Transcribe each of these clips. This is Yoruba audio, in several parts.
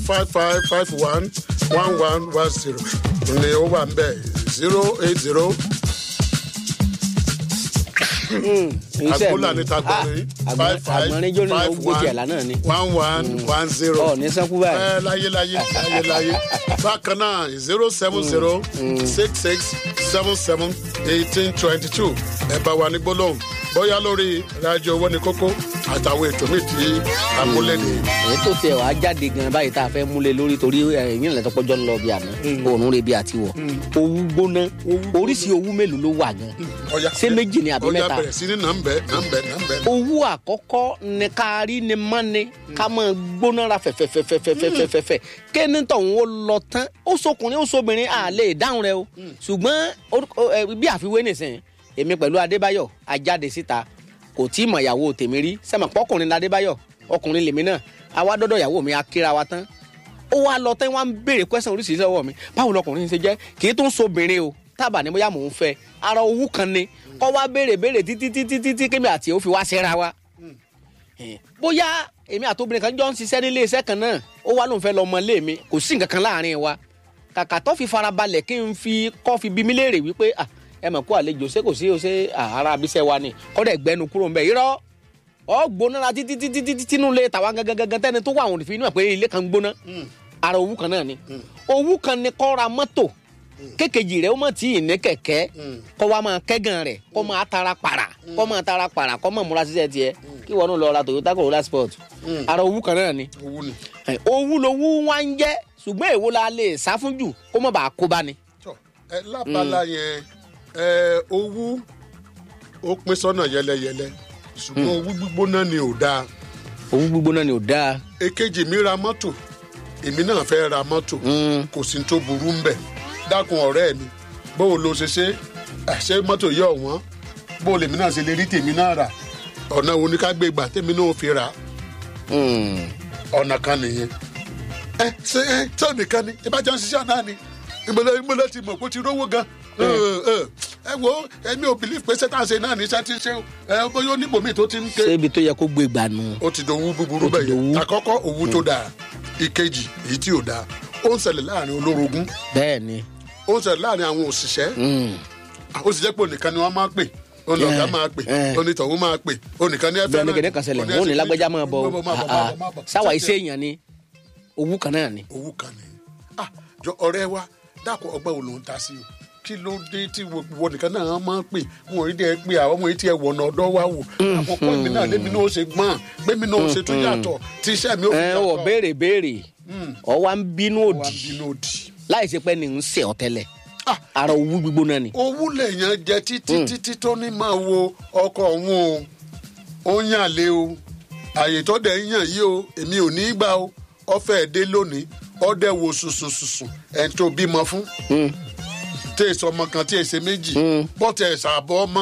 five five five one one one one zero ni ó wà ń bẹ̀ zero eight zero agbóla ní tagbọ̀nrín five five àgbọ̀nrín jóni ló five gbé tiẹ̀ lánàá ni. one one one zero ọ̀ ní sánkú báyìí. ẹ láyé láyé láyé láyé bákan náà zero seven zero six six seven seven eighteen twenty two ẹ bá wa ní gbólóhùn bóyá lórí rájò owó ní kókó àtàwọn ètò míì tí amúlẹ̀dẹ. èyí tó tiẹ̀ wá jáde gan báyìí tá a fẹ́ múlẹ̀ lórí torí ẹ̀yìn ìlẹ̀ tọpọ́jọ́ ń lọ bí àná òórùn rẹ̀ bí àti wọ̀ owú gbóná oríṣi owú mélòó ló wà gan Ọya, ṣé méjì ni àbí ọya mẹ́ta bẹ̀rẹ̀ sí ní nàmbẹ́ nàmbẹ́ nàmbẹ́. owú àkọ́kọ́ ní ká rí ni mọ́ ni ká máa gbóná ra fẹ̀fẹ̀fẹ̀fẹ̀fẹ̀fẹ̀ kéne tọ̀hún ó lọ tán ó sọkùnrin ó sọbìnrin à lè dáhùn rẹ o ṣùgbọ́n orúkọ- ẹ, bí àfiwé nìsín èmi pẹ̀lú adébáyọ̀ ajáde síta kò tí ì mọ̀ ìyàwó tèmi rí sẹ́mọ̀ pọ́kùnrin ní adébáyọ̀ ọkùnrin lèmi náà àwa dọ́dọ̀ ìyàwó mi akéra wa tán ó wá lọ tán wá ń béèrè kwẹ́sàn oríṣiríṣi lọ́wọ́ mi báwo lọkùnrin ṣe jẹ́ kì í tún sobìnrin o tábà ní bóyá mò ń fẹ́ ara owó kan ni kọ́ wá béèrè béèrè títí títí títí kémi àti ó fi wá ṣẹ́ra wa Eh, bóyá èmi àtòbìnrin kan jọ ń ṣiṣẹ́ nílé iṣẹ́ kan náà ó wá lóun fẹ́ lọ ọmọ ilé mi kò sí nǹkan kan láàrin wa kàkà tó fi farabalẹ̀ kí n fi kọ́ fi bí mi léèrè wípé ah, ẹ mọ̀ kó àlejò ṣé kò sí o ṣe ah, ara abiṣẹ́ wa ni kọ́dẹ̀ gbẹnu kúrò ńbẹ irọ́ ọ gbóná títí títí títí tínú ilé tàwa gangan gangan tẹ́ni tó wà àwọn òfin inú ẹ̀ pé ilé kan gbóná ara owó kan náà ni owó kan ni kọ́ ra mọ́tò kékejì rẹ̀ ó mọ̀ tí ì ní kẹ̀kẹ́ kọ́ wa máa kẹ́gàn rẹ̀ kọ́ máa tara para kọ́ máa tara para kọ́ máa múra síṣẹ́ tiẹ̀ kí wọn náà lọ ra Toyota Corolla Sport ara owó kan náà ni owó ni. Ẹ, owó lowó wá ń jẹ́ ṣùgbọ́n èwo la lè sá fún jù kó má bàa kó bá ni. tọ ẹ lábala yẹn ẹ owó ó pín sọ́nà yẹlẹyẹlẹ ṣùgbọ́n owó gbígbóná ni ò dáa owó gbígbóná ni ò dáa. èkejì mi ra mọ́tò èmi náà fẹ́ ra mọ́tò kò sí tó burú ń bẹ̀ dákun ọ̀rẹ́ mi bóun ló ṣe ṣe ẹ, ṣé mọ́tò yẹ ọ̀wọ́n bóun lèmi náà ṣe lè rí tèmi náà rà ọ̀nà wo ni ká gbé gbà tèmi náà fi rà Mm. ọ̀nà kan nìyẹn ẹ ṣe ẹ ṣé nìkan ni ìbájá ń ṣiṣẹ́ náà ni ìmọ̀lẹ́ ìmọ̀lẹ́ ti mọ̀ kó ti rówó gan ẹ ẹ, ẹ wo èmi ò bìlíf pé sẹ́tàṣe náà ní sẹ́tí ṣe o ẹ bóyá oníbòmí tó ti ń ké ṣé ibi tó yẹ kó gbé gbà nù. ó ti dòwú búburú Ó ti bẹ́ẹ̀ yẹn dòwú. àkọ́kọ́ òwú tó dáa ìkejì èyí tí ò dáa ó ń ṣẹlẹ̀ láàrin olórogún bẹ́ẹ̀ ni. ó ń ṣẹlẹ̀ láàrin àwọn òṣìṣẹ́ Mm. òṣìṣẹ́ pé onìkan ni wọ́n máa pè olùkọ́ Eh, máa pè eh. onítọ̀hún máa pè onìkan ní ẹ̀fẹ́ bẹ́ẹ̀ ni kìnìún kan ṣẹlẹ̀ wọn ò ní lágbájá máa bọ̀ o. Ah, ah. sáwà iṣẹ́ èèyàn ni owó kan náà ni. owó kan ni ah jọ ọ̀rẹ́ wa dàpọ̀ ọgbẹ́ wo ló ń ta sí o kí ló dé tí wọ́n nìkan náà máa ń pè wọn ò rí dẹ́ pé àwọn ọmọ yìí tiẹ̀ wọ̀nà ọ̀dọ́ wa wò àkọ́kọ́ èmi náà lémi náà ó ṣe gbọ́n gbẹ́mi náà ó ṣe tún yàtọ̀ tí iṣẹ́ mi ó fi ẹ yàtọ̀ wọ béèrè béèrè ọ wa ń bínú wà òdì bínú òdì. láì ṣe pé ní ń ṣe ọ tẹ́lẹ̀ Ah, ara owó gbígbóná ni. owó lèèyàn jẹ títí títí tó ní máa wo ọkọ òun o ó ń yàn lé o àyè tó dẹ̀ ń yàn yìí o èmi ò ní í gbà o ọfẹ́ dé lónìí ọdẹ wo sùsùsùsù ẹ̀ tó bímọ fún tí èso ọmọ kan tí èsè méjì bọ́tẹ̀ ẹ̀sà àbọ̀ ọmọ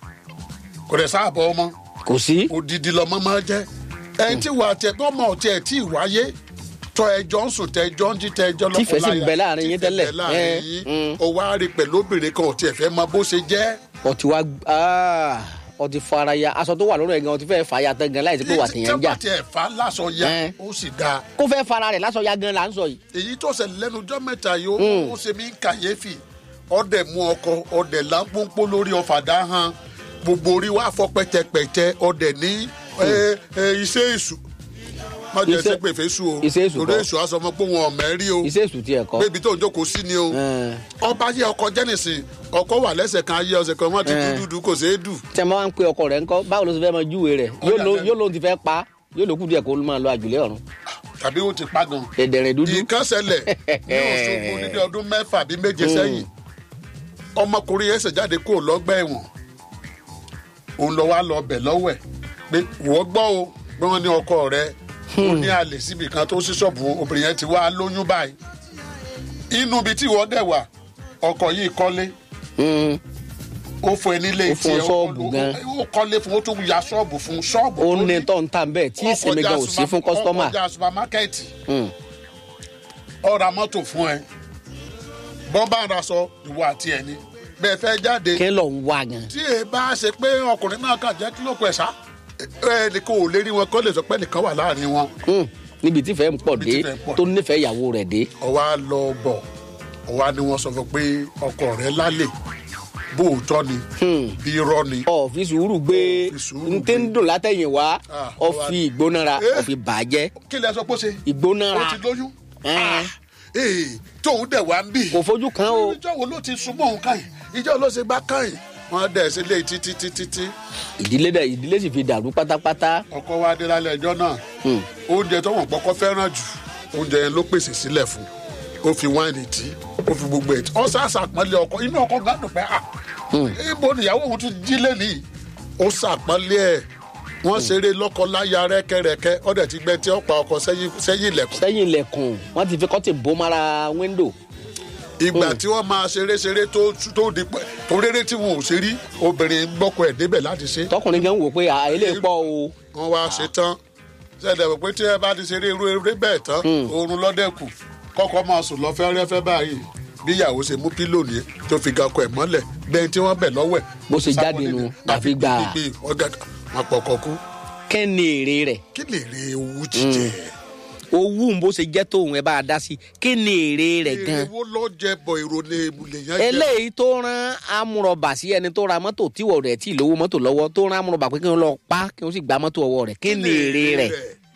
kò dẹ̀ sáàbọ̀ ọmọ kò sí. òdìdí lọmọ máa jẹ́ ẹni tí wàá tẹ tọmọ ọtí ẹ tí ì wáyé tọ ẹjọ́ ń sùn tẹ ẹjọ́ ń jí tẹ ẹjọ́ lọ́kọ̀ọ́ Tífẹ̀ sì ń bẹ láàrin yín tẹ́lẹ̀. tífẹ̀ láàrin Eh, yín mm. o wá rí pẹ̀lú obìnrin kan ọtí ẹ̀ fẹ́ mọ bó ṣe jẹ́ ọtí wa ah, ọtí fara ya aṣọ tó wà lórí ẹ̀ gan ọtí fẹ́ fà ya tán gan láì sí pé wà tèèyàn ń jà tí ẹ̀ fà lásọ ya Eh. ó sì dáa kó fẹ́ fara rẹ̀ lásọ ya gan là ń sọ yìí. èyí tó ṣẹlẹ̀ lẹ́nu ọjọ́ mẹ́ta yìí ó ó ṣe mí kàyéfì ọdẹ mú ọkọ ọdẹ lápòpó lórí ọ̀fadà hàn gbogbo orí wa fọ́ pẹ́tẹpẹ́tẹ ọdẹ ní ẹ, ẹ, iṣẹ́ èṣù má jẹ́ Iṣẹ́- ṣe pé fèsù o iṣẹ́ èṣù torí kọ́. èṣù aṣọ ọmọ pé wọn ò mẹ́rí o iṣẹ́ èṣù tiẹ̀ kọ́. bébí tó ń jókòó sí ni o Eh. ọba yẹ ọkọ jẹ́nìsì ọkọ wà lẹ́sẹ̀ kan ayé ọ̀sẹ̀ kan wọ́n ti Eh. dúdú kò ṣeé dù tí a máa ń pe ọkọ rẹ̀ ńkọ́ báwo ló ṣe fẹ́ máa júwe rẹ̀ yóò ló- yóò lóun ti fẹ́ pa yóò lókù díẹ̀ kó máa lọ àjùlé ọ̀run tàbí ó ti pa gan. dẹ̀dẹ̀rẹ̀ dúdú. nǹkan ṣẹlẹ̀ ní Òṣogbo níbi ọdún mẹ́fà bíi méje sẹ́yìn ọmọkùnrin yẹn ṣèjáde kó lọ́gbà ẹ̀wọ̀n òun lọ wá lọ bẹ̀ lọ́wọ́ ẹ̀ pé wọ́n gbọ́ o pé wọ́n ní ọkọ rẹ̀ ó ní àlè síbi kan tó sí ṣọ́ọ̀bù obìnrin yẹn ti wá lóyún báyìí inú ibi tí wọ́n dẹ̀ wà ọkọ yìí kọ́lé Mm. ó fún ẹ nílé Ó fún tiẹ̀, ṣọ́ọ̀bù ó- gan. ó kọ́lé fún ó tún ya ṣọ́ọ̀bù fún ṣọ́ọ̀bù ó tó ní tó ń tà bẹ́ẹ̀ tí ìsinmi gan ò sí fún kọ́sítọ́mà. ọkọjà supamakẹ́ẹ̀tì Mm. ó ra mọ́tò fún ẹ bọ́ bá ra sọ ìwọ àti ẹni bẹ́ẹ̀ fẹ́ jáde kí ló ń wá gan. tí èyí bá ṣe pé ọkùnrin náà kàn jẹ́ kí ló pẹ̀ ṣá ẹnì kan ò lè rí wọn kó lè sọ pé nìkan wà láàrin wọn Mm. níbi tí fẹ́ ń pọ̀ Níbi dé tí ìfẹ́ ń pọ̀ tó nífẹ̀ẹ́ ìyàwó rẹ̀ dé. ọwọ́ á lọ bọ̀ ọwọ́ á ní wọ́n sọ fún pé ọkọ rẹ̀ lálẹ́ bóòtọ́ ni bí irọ́ ni ọ fi sùúrù gbé fi sùúrù n tẹ́ ń dùn látẹ̀yìn wá Ah, ọ ó wá- fi ìgbónára Eh. ọ fi bàjẹ́ kí lẹ sọ pé ó ṣe ó ìgbónára ti lóyún Eh. Ah, eh, tóun dẹ̀ wá ń bì kò fojú kan o ìjọ wo ló ti súnmọ́ òun káyìn ìjọ ló ṣe bá káyìn wọ́n dẹ̀ sí ilé títí títí tí ìdílé dẹ̀ ìdílé sì fi dàrú pátápátá. ọkọ wa dé lálẹ́ ẹjọ́ náà Hmm. oúnjẹ tó wọ́n pọ́kọ́ fẹ́ràn jù oúnjẹ yẹn ló pèsè sílẹ̀ fún ó fi wáìnì tí ó fi gbogbo ẹ̀ tí ó sàṣàpọ́nlé ọkọ inú ọkọ gbádùn pé à ibo nìyàwó òun tún jí lẹ́nìí ó sàpọ́nlé ẹ̀ wọ́n ṣeré lọ́kọ-láya rẹ́kẹ́rẹ́kẹ́ ó dẹ̀ ti gbẹ́ tí ó pa ọkọ sẹ́yìn sẹ́yìn ilẹ̀kùn sẹ́yìn ilẹ̀kùn wọ́n ti fi kọ́tì bó mara wíńdò. ìgbà tí wọ́n máa ṣeré ṣeré tó tó di pẹ́ tó réré tí wọn ò ṣe rí obìnrin gbọ́kọ ẹ̀ débẹ̀ láti ṣe tọkùnrin gan wò pé à ilé pọ̀ o. wọ́n wá ṣe tán ṣẹ̀dẹ̀ wò pé tí ẹ bá ti ṣeré irú eré bẹ́ẹ̀ tán oorun lọ́dẹ̀kù kọ́kọ́ máa sùn lọ fẹ́rẹ́fẹ́ báyìí bí ìyàwó ṣe mú pílò ní tó fi ga ọkọ ẹ̀ mọ́lẹ̀ bẹ́ẹ̀ tí wọ́n bẹ̀ lọ́wọ́ ẹ̀. Bó ṣe jáde nu, àfi gbà. wọn pọkọ kú kẹ́ ni èrè rẹ̀ kí lè rí ewu jíjẹ. owó ń bó ṣe jẹ́ tóun ẹ bá a dá sí kí ni èrè rẹ̀ gan. èrè wo lọ jẹ bọ èrò lè lèyàn jẹ. eléyìí tó rán amúrọ̀bà sí ẹni tó ra mọ́tò tíwọ̀ rẹ̀ tí ìlówó mọ́tò lọ́wọ́ tó rán amúrọ̀bà pé kí wọ́n lọ pa kí wọ́n sì gba mọ́tò ọwọ́ rẹ̀ kí ni èrè rẹ̀.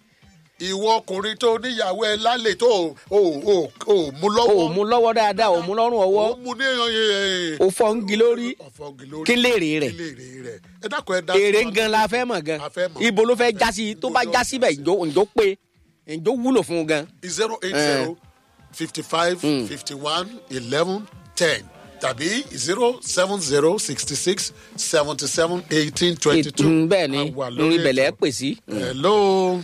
ìwọ ọkùnrin tó níyàwó ẹ lálẹ́ tó o o o mú o lọ́wọ́ ò mú lọ́wọ́ dáadáa o mú lọ́rùn ọwọ́ o mú ní ẹyẹ o fọ́ ń gi lórí ọ̀fọ̀gì lórí kí lèrè rẹ̀ kí lèrè rẹ̀ ẹ dákun ẹ dá èrè sí wa gan la fẹ́ mọ̀ gan A fẹ́ mọ̀. ibo ló fẹ́ já sí tó bá já síbẹ̀ ǹjọ́ ǹjọ́ pé ǹjọ́ wúlò fún un gan. zero eight zero fifty five fifty one eleven ten tàbí zero seven zero sixty six seventy seven eighteen twenty two. Mm, bẹ́ẹ̀ ni lórí ìbẹ̀lẹ̀ pè sí. hello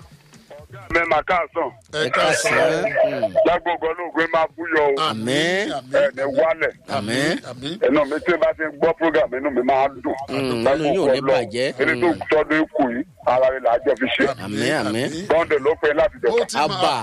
mẹ́ma káàsán ẹ káàsán lágbègbè olóògbé máa búyọ o Àmín. ẹni wálẹ̀ àmín àmín ẹnu mi tí n bá ti ń gbọ́ program inú mi máa ń dùn inú yóò ní bàjẹ́. eré tó tọ́dún kù yìí ara rẹ̀ là á jọ fi ṣe àmín àmín bọ́ńdẹ̀ ló pé láti jọ ó ti máa abà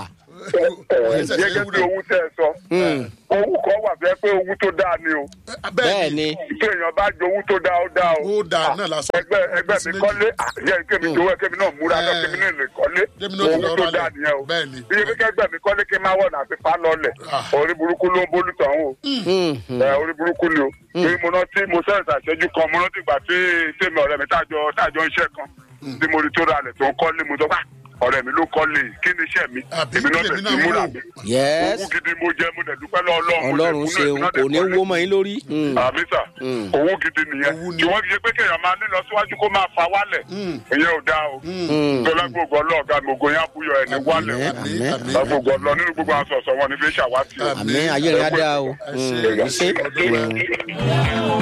gẹ́gẹ́ bí owó tẹ́ ẹ sọ owó kan wà fẹ́ pé owó tó dáa ni o bẹ́ẹ̀ ni tí èèyàn bá jẹ owó tó dáa ó dáa o ó dáa náà lásán. ẹgbẹ́ ẹgbẹ́ mi kọ́lé àyẹ kémi jowó kémi náà múra náà Eh. kémi náà lè kọ́lé Kémi náà ti owó lọ tó ralẹ̀. dáa nìyẹn o Bẹ́ẹ̀ ni. iye kékeré ẹgbẹ́ mi kọ́lé kí n máa wọ̀ náà fi pa lọ́lẹ̀ Ah. orí burúkú ló ń bólú tàn o ẹ orí burúkú ni o torí mo rántí mo sẹ́yìn àṣẹjú kan mo rántí ìgbà tí tèmi ọ̀rẹ́ mi tájọ tájọ iṣẹ́ kan tí mo rí tó ralẹ̀ tó ń kọ́lé mo sọ pé "Ah, ọ̀rẹ́ mi ló kọ́lé yìí, kí ni iṣẹ́ mi Àbí èmi náà èmi bẹ̀ náà sí múra wò. mi yes owó gidi mo jẹ mo dẹ̀ dúpẹ́ lọ́wọ́ Ọlọ́run mo dẹ̀ ọlọ́run kúnlẹ̀, ṣeun èmi náà kò dẹ̀ ní kọ́lé wó mọ́ yín lórí. Mm. àmì sà owó gidi nìyẹn Owó ni. tí wọ́n fi ṣe pé kéèyàn máa nílọ síwájú kó máa fa wálẹ̀ ìyẹn ò dáa o tọ́lá gbogbo ọlọ́ọ̀gá mi ògo yẹn àbúyọ ẹ̀ ní wálẹ̀ o àmín àmín lágbogbo ọlọ́ nínú gbogbo aṣọ ọ̀sọ̀ wọn ni fi ṣàwátì o. àmín ayé rẹ̀ á dáa o. ẹ ṣe Mm, ẹ ṣe ṣe. ọdún rẹ.